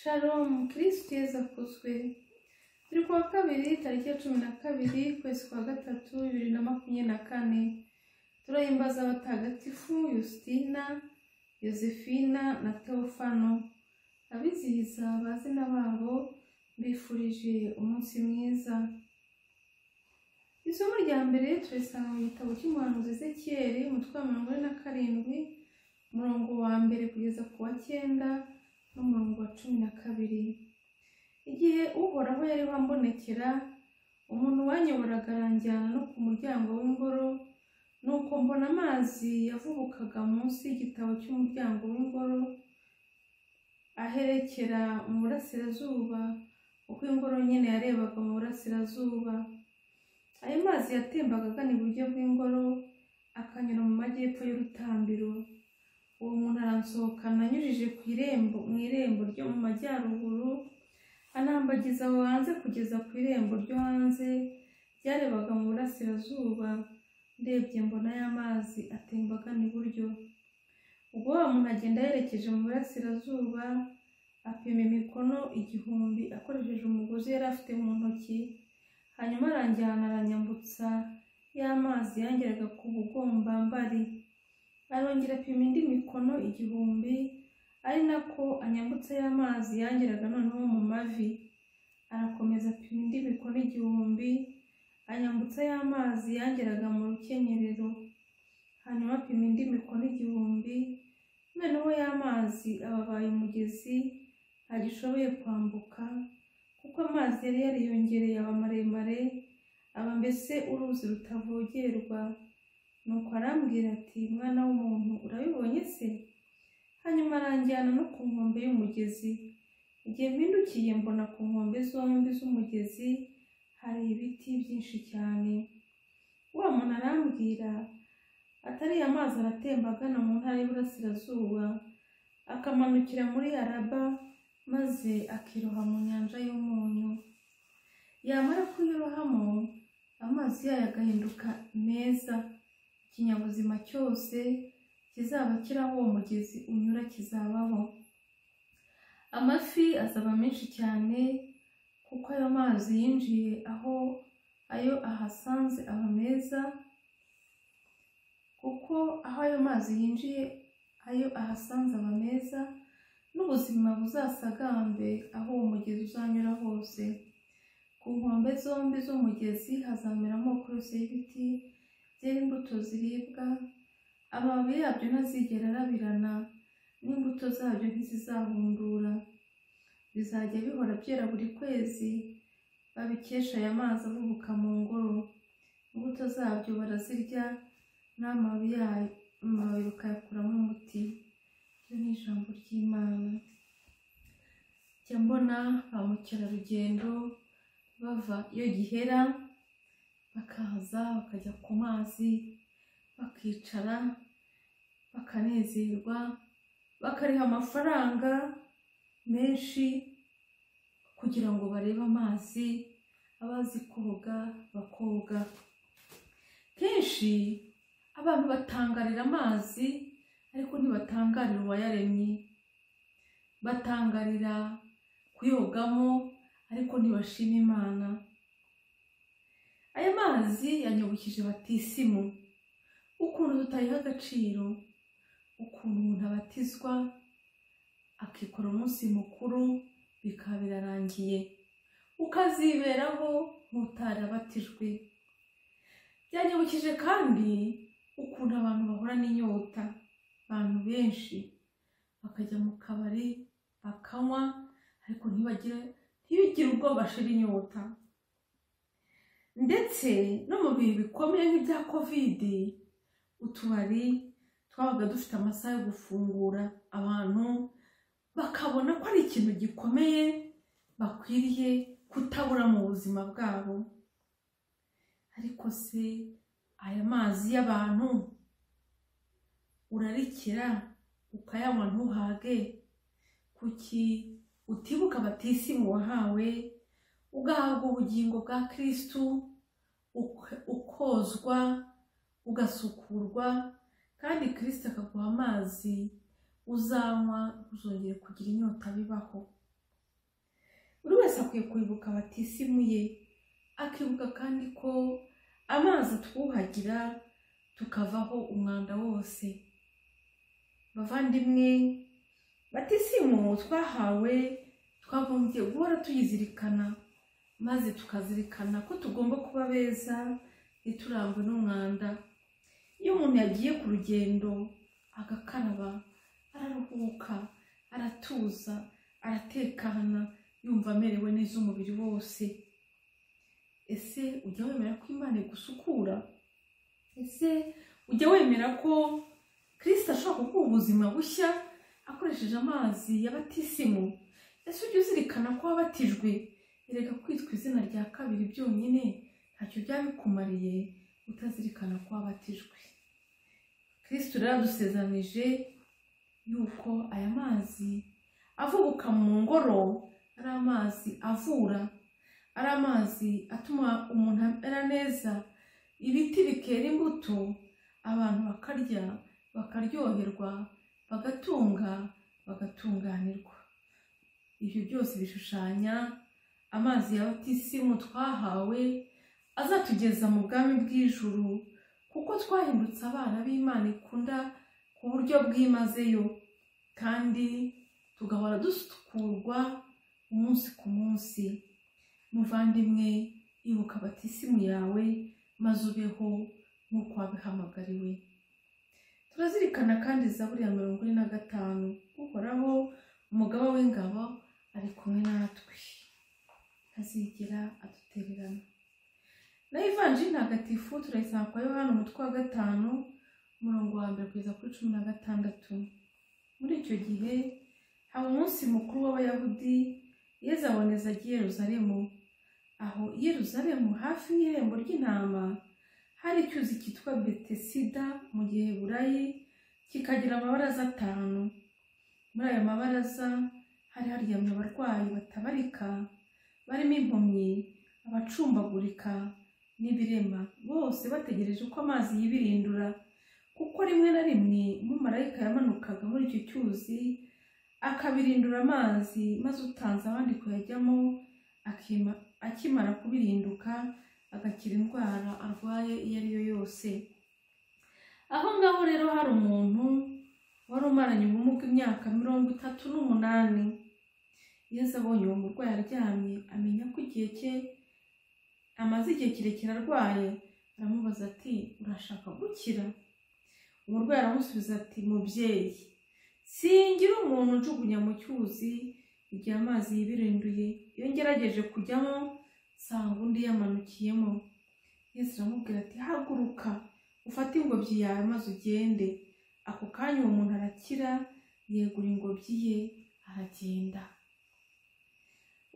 Shalom kirisitu yezu akuzwe turi kuwa kabiri tariki ya cumi na kabiri ukwezi kwa gatatu bibiri na makumyabiri na kane turahimbaza abatagatifu yustina yosefina na teofano abizihiza abazina babo mbifurije umunsi mwiza isomo rya mbere turisanga mu gitabo cy'umuhanuzi ezekiyeli umutwe wa mirongo ine na karindwi umurongo wa mbere kugeza ku wa cyenda n'umurongo wa cumi na kabiri igihe uhoraho yari wambonekera umuntu wanyoboraga aranjyana no ku muryango w'ingoro nuko mbona amazi yavubukaga munsi y'igitabo cy'umuryango w'ingoro aherekera mu burasirazuba uko ingoro nyine yarebaga mu burasirazuba ayo mazi yatembaga agana iburyo bw'ingoro akanyura mu majyepfo y'urutambiro uwo muntu aransohokana anyujije ku irembo mu irembo ryo mu majyaruguru anambagiza aho hanze kugeza ku irembo ryo hanze ryarebaga mu burasirazuba ndebye mbona y'amazi atemba agana iburyo ubwo wa muntu agenda yerekeje mu burasirazuba apima imikono igihumbi akoresheje umugozi yari afite mu ntoki hanyuma aranjyana aranyambutsa y'amazi yangeraga ku bugombambari arongera apima indi mikono igihumbi ari nako anyambutsa y'amazi yangeraga noneho mu mavi arakomeza apima indi mikono igihumbi anyambutsa y'amazi yangeraga mu rukenyerero hanyuma apima indi mikono igihumbi noneho y'amazi ababaye umugezi ntagishoboye kwambuka kuko amazi yari yariyongereye aba maremare aba mbese uruzi rutavogerwa nuko arambwira ati mwana w'umuntu urabibonye se hanyuma aranjyana no ku nkombe y'umugezi igihe mpindukiye mbona ku nkombe zombi z'umugezi hari ibiti byinshi cyane wa muntu arambwira atari amazi aratemba agana mu ntara y'Iburasirazuba akamanukira muri araba maze akiroha mu nyanja y'umunyu yamara kuyirohamo amazi yayo agahinduka meza ikinyabuzima cyose kizaba kiri aho uwo mugezi unyura kizabaho amafi azaba menshi cyane kuko ayo mazi yinjiye aho ayo ahasanze aba meza kuko aho ayo mazi yinjiye ayo ahasanze aba meza n'ubuzima buzasagambe aho uwo mugezi uzanyura hose ku nkombe zombi z'umugezi hazamera amoko yose y'ibiti byera imbuto ziribwa amababi yabyo ntazigera arabirana n'imbuto zabyo ntizizahundura bizajya bihora byera buri kwezi babikesha aya mazi avubuka mu ngoro imbuto zabyo barazirya n'amababi yayo amababi bakayakuramo umuti iryo ni ijambo ry'imana jya mbona ba mukerarugendo bava iyo gihera bakaza bakajya ku mazi bakicara bakanezerwa bakariha amafaranga menshi kugira ngo barebe amazi abazi koga bakoga kenshi abantu batangarira amazi ariko ntibatangarira uwayaremye batangarira kuyogamo ariko ntibashima imana aya mazi yanyubukije batisimu ukuntu tutayiha agaciro ukuntu umuntu abatizwa akikora umunsi mukuru bikaba birarangiye ukaziberaho nk'utarabatijwe byanyibukije kandi ukuntu abantu bahura n'inyota abantu benshi bakajya mu kabari bakanywa ariko ntibagire ntibigire ubwoba bashira inyota ndetse no mu bihe bikomeye nk'ibya kovidi utubari twabaga dufite amasaha yo gufungura abantu bakabona ko ari ikintu gikomeye bakwiriye kutabura mu buzima bwabo ariko se aya mazi y'abantu urarikira ukayanywa ntuhage kuki utibuka batisimu wahawe ugahabwa ubugingo bwa kirisitu ukozwa ugasukurwa kandi kirisita akaguha amazi uzanywa ntuzongere kugira inyota bibaho wese akwiye kwibuka abatisimu ye akibuka kandi ko amazi twuhagira tukavaho umwanda wose bavandimwe batisimu twahawe twagombye guhora tuyizirikana maze tukazirikana ko tugomba kuba beza ntiturangwe n'umwanda iyo umuntu yagiye ku rugendo agakaraba araruhuka aratuza aratekana yumva amerewe neza umubiri wose ese ujya wemera ko imana igusukura ese ujya wemera ko kirisita ashobora kuguha ubuzima bushya akoresheje amazi ya batisimu ese ujya uzirikana ko wabatijwe erega kwitwa izina rya kabiri byonyine ntacyo byaba bikumariye utazirikana ko wabatijwe kirisita rero adusezeranije yuko aya mazi avubuka mu ngoro ari amazi avura ari amazi atuma umuntu amera neza ibiti bikera imbuto abantu bakarya bakaryoherwa bagatunga bagatunganirwa ibyo byose bishushanya amazi ya batisimu twahawe azatugeza mu bwami bw'ijuru kuko twahindutse abana b'imana ikunda ku buryo bwimazeyo kandi tugahora dusukurwa umunsi ku munsi muvandimwe ibuka batisimu yawe maze ubeho nk'uko wabihamagariwe turazirikana kandi zaburi ya mirongo ine na gatanu uhoraho umugaba w'ingabo ari kumwe natwe ntazigera adutererana na ivanji ntagatifu turayisanga kwa yohana umutwe wa gatanu umurongo wa mbere kugeza kuri cumi na gatandatu muri icyo gihe haba umunsi mukuru w'abayahudi yezu aboneza agiye yeruzaremu aho yeruzaremu hafi y'irembo ry'intama hari icyuzi cyitwa betesida mu gihe burayi kikagira amabaraza atanu muri ayo mabaraza hari haryamye abarwayi batabarika barimo impumyi abacumbagurika n'ibirema bose bategereje ko amazi yibirindura kuko rimwe na rimwe umumarayika yamanukaga muri icyo cyuzi akabirindura amazi maze utanze abandi kuyajyamo akima- akimara kubirinduka agakira indwara arwaye iyo ari yo yose aho ngaho rero hari umuntu wari umaranye ubumuga imyaka mirongo itatu n'umunani yezu abonye uwo murwayi aryamye amenya ko igihe cye amaze igihe kirekire arwaye aramubaza ati urashaka gukira umurwayi aramusubiza ati mubyeyi singira umuntu njugunya mu cyuzi igihe amazi yibirinduye iyo ngerageje kujyamo nsanga undi yamanukiyemo yesu aramubwira ati haguruka ufate ingobyi yawe maze ugende ako kanya uwo muntu arakira yegura ingobyi ye aragenda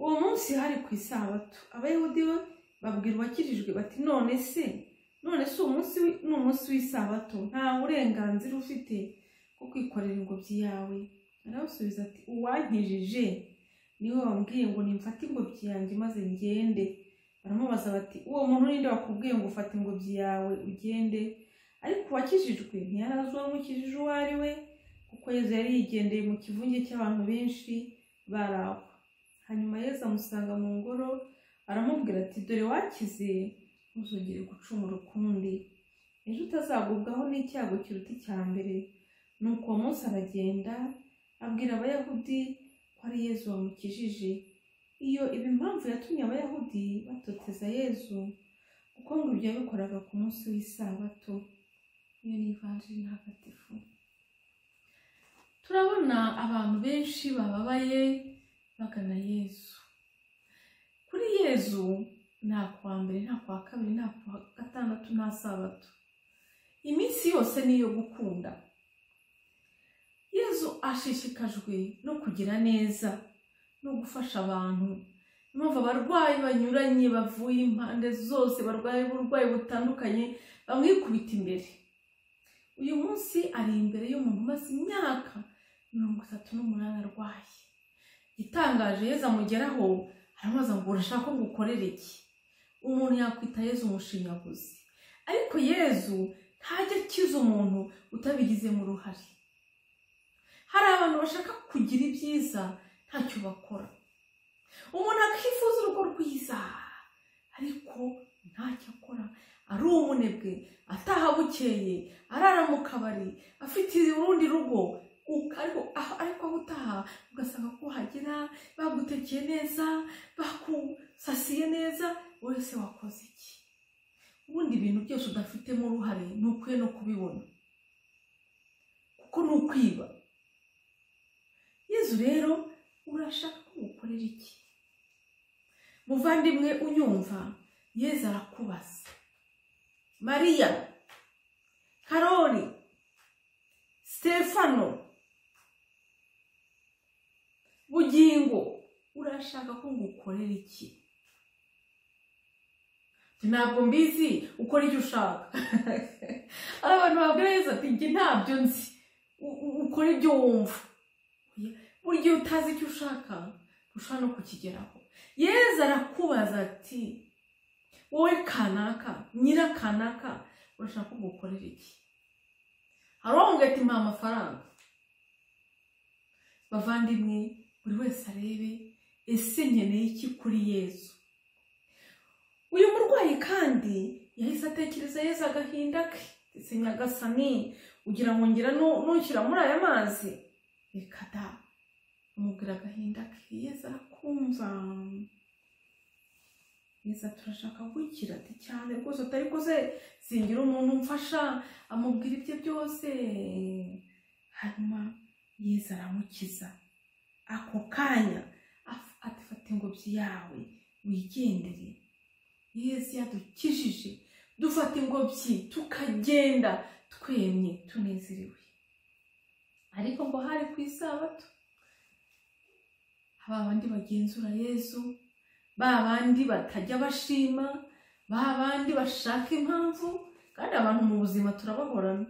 uwo munsi hari ku isabato abayahudi bo babwira uwakirijwe bati none se none se uwo munsi wi- ni umunsi w'isabato nta burenganzira ufite bwo kwikorera ingobyi yawe arabasubiza ati uwankijije niwe wambwiye ngo nimfate ingobyi yanjye maze ngende baramubaza bati uwo muntu ninde wakubwiye ngo ufate ingobyi yawe ugende ariko uwakijijwe ntiyari azi uwamukijije uwo ari we kuko yezu yari yigendeye mu kivunge cy'abantu benshi bari aho hanyuma yezu amusanga mu ngoro aramubwira ati dore wakize ntuzongere gucumura ukundi ejo utazagubwaho n'icyago kiruta icya mbere nuko uwo munsi aragenda abwira abayahudi ko ari yezu wamukijije iyo iba impamvu yatumye abayahudi batoteza yezu kuko ngo ibyo yabikoraga ku munsi w'isabato iyo ni ivanjiri ntagatifu turabona abantu benshi bababaye bagana yezu kuri yezu nta kuwa mbere nta kuwa kabiri nta kuwa gatandatu nta sabato iminsi yose ni iyo gukunda yezu ashishikajwe no kugira neza no gufasha abantu impamvu abarwayi banyuranye bavuye impande zose barwaye uburwayi butandukanye bamwikubita imbere uyu munsi ari imbere y'umuntu umaze imyaka mirongo itatu n'umunani arwaye igitangaje yezu amugeraho aramubaza ngo urashaka ko ngukorera iki umuntu yakwita yezu umushinyaguzi ariko yezu ntajya akiza umuntu utabigizemo uruhare hari abantu bashaka kugira ibyiza ntacyo bakora umuntu akifuza urugo rwiza ariko ntacyo akora ari umunebwe ataha bukeye arara mu kabari afite urundi rugo u- ariko aho- ariko aho utaha ugasanga ko hagera bagutekeye neza bakusasiye neza wowe se wakoze iki ubundi ibintu byose udafitemo uruhare ni ukwiye no kubibona kuko ni ukwiba yezu rero urashaka ko ngukorera iki muvandimwe unyumva yezu arakubaza mariya karori stefano bugingo urashaka ko ngukorera iki Njye ntabwo mbizi ukora icyo ushaka hari abantu babwira yezu ati njye ntabyo nzi U- u- ukora ibyo wumva buri gihe utazi icyo ushaka ushobora no kukigeraho yezu arakubaza ati wowe kanaka nyira kanaka urashaka ko ngukorera iki hari uwo ngo ati mpa amafaranga bavandimwe buri wese arebe ese nkeneye iki kuri yezu uyu murwayi kandi yahise atekereza yezu agahinda ke ndetse nyagasani ugira ngo ngira nu- nushyira muri aya mazi reka da umubwira agahinda ke yezu arakumva yezu turashaka gukira ati cyane rwose utari kuze singira umuntu umfasha amubwira ibye byose hanyuma yezu aramukiza ako kanya af- ati fata ingobyi yawe wigendere yesu yadukijije dufata ingobyi tukagenda twemye tunezerewe ariko ngo hari ku isabato ba bandi bagenzura yesu ba bandi batajya bashima ba bandi bashaka impamvu kandi abantu mu buzima turabahorana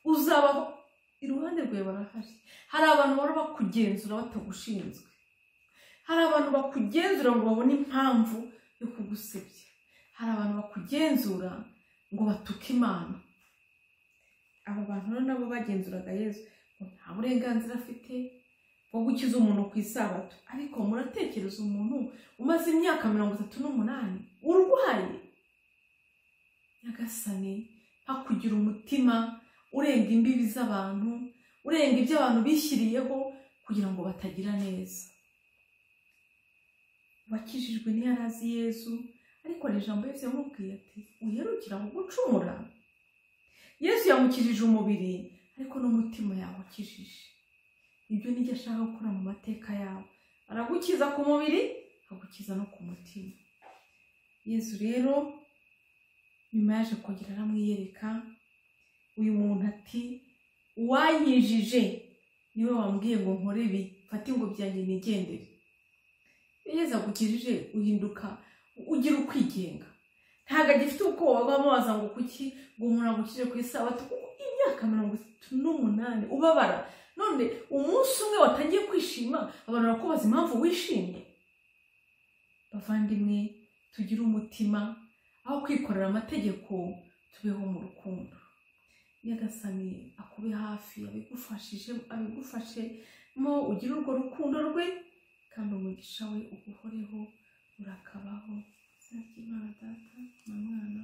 uzaba iruhande rwawe barahari hari abantu bahora bakugenzura batagushinzwe hari abantu bakugenzura ngo babone impamvu yo kugusebya hari abantu bakugenzura ngo batuke imana abo bantu rero nabo bagenzuraga yezu ngo nta burenganzira afite bwo gukiza umuntu ku isabato ariko muratekereza umuntu umaze imyaka mirongo itatu n'umunani urwaye nyagasani hakugira umutima urenga imbibi z'abantu urenga ibyo abantu bishyiriyeho kugira ngo batagira neza wakijijwe ntiyari azi yezu ariko hari ijambo yesu yamubwiye ati uherukira mu gucumura yesu yamukijije umubiri ariko n'umutima yawukijije ibyo nijya ashaka gukora mu mateka yawe aragukiza ku mubiri agukiza no ku mutima yesu rero nyuma yaje kongera aramwiyereka uyu muntu ati uwanyijije niwe wambwiye ngo nkore ibi fate ingobyi yanjye nigendere yezu agukijije uhinduka ugira ukwigenga ntabwo agifite ubwoba bw'amazi ngo kuki ngo umuntu agukije ku isabato kuko imyaka mirongo itatu n'umunani ubabara none umunsi umwe watangiye kwishima abantu barakubaza impamvu wishimye bavandimwe tugire umutima aho kwikorera amategeko tubeho mu rukundo nyagasani akube hafi abigufashije abigufashemo ugire urwo rukundo rwe kandi umugisha we uguhoreho urakabaho izina ry'imana data na mwana